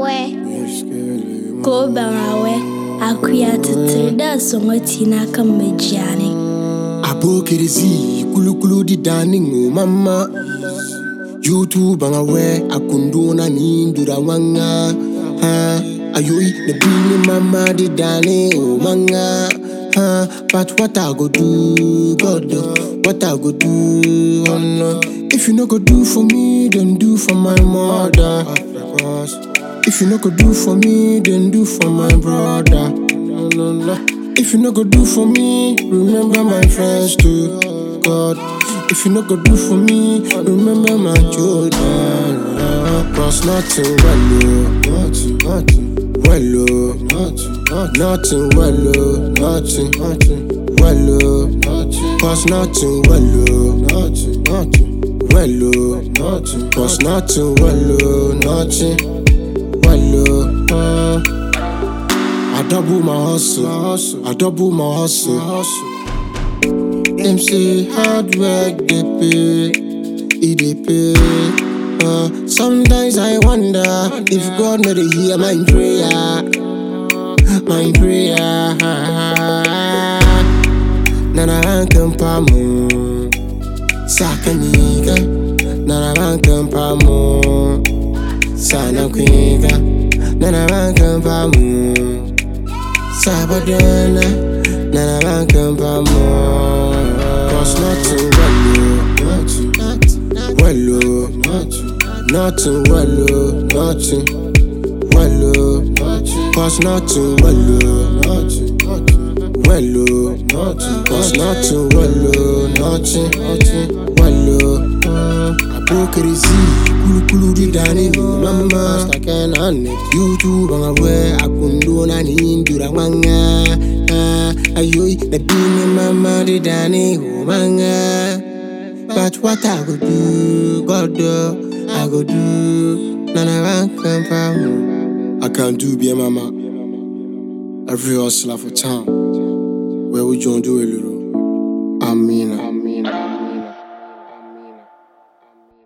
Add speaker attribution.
Speaker 1: awɛ kooban awɛ akuya titiri dɛ sɔŋɔ tina kan majiani
Speaker 2: abokerizi kulukulu di dani ŋo mama youtube ŋa wɛ akunduna ni dura wanga ha ayoyi na bini mama di dani o manga ha but what i go do god oh, what i go do oh no if you no go do for me then do for my mother if you no go do for me then do for my brother no, no, no. If you no go do for me, remember my friends too. God, if you no go do for me, remember my children. Cause nothing well, oh, nothing, nothing, well, oh, nothing, nothing, well, oh, nothing, nothing, well, oh, nothing. Cause nothing well, oh, nothing, nothing, well, oh, nothing. Cause nothing well, oh, nothing, well, oh. Uh. I double my hustle, I double my hustle. Them say hard work they pay, it they pay. Uh, sometimes I wonder if God not hear my prayer, my prayer. Nana rankin pamu, sakaniga. Nana rankin pamu, sana kwiga. Nana rankin pamu. Sabadana, nana rankin pamu. Cause nothing well, oh, nothing, nothing well, oh, nothing, well, oh, cause nothing well, oh, nothing, well, oh, nothing, cause nothing well, oh, nothing, nothing, well, oh. Apokerizi, kulu kulu di dani mama, staken ane. YouTube anga we akundo na ni ndura wanga. Ah, ayoy, na bini mama di dani manga. But what I go do, God, uh, I go do. Nana rank and pound. I can't do be a mama. Every hustler for town. Where would you do a little?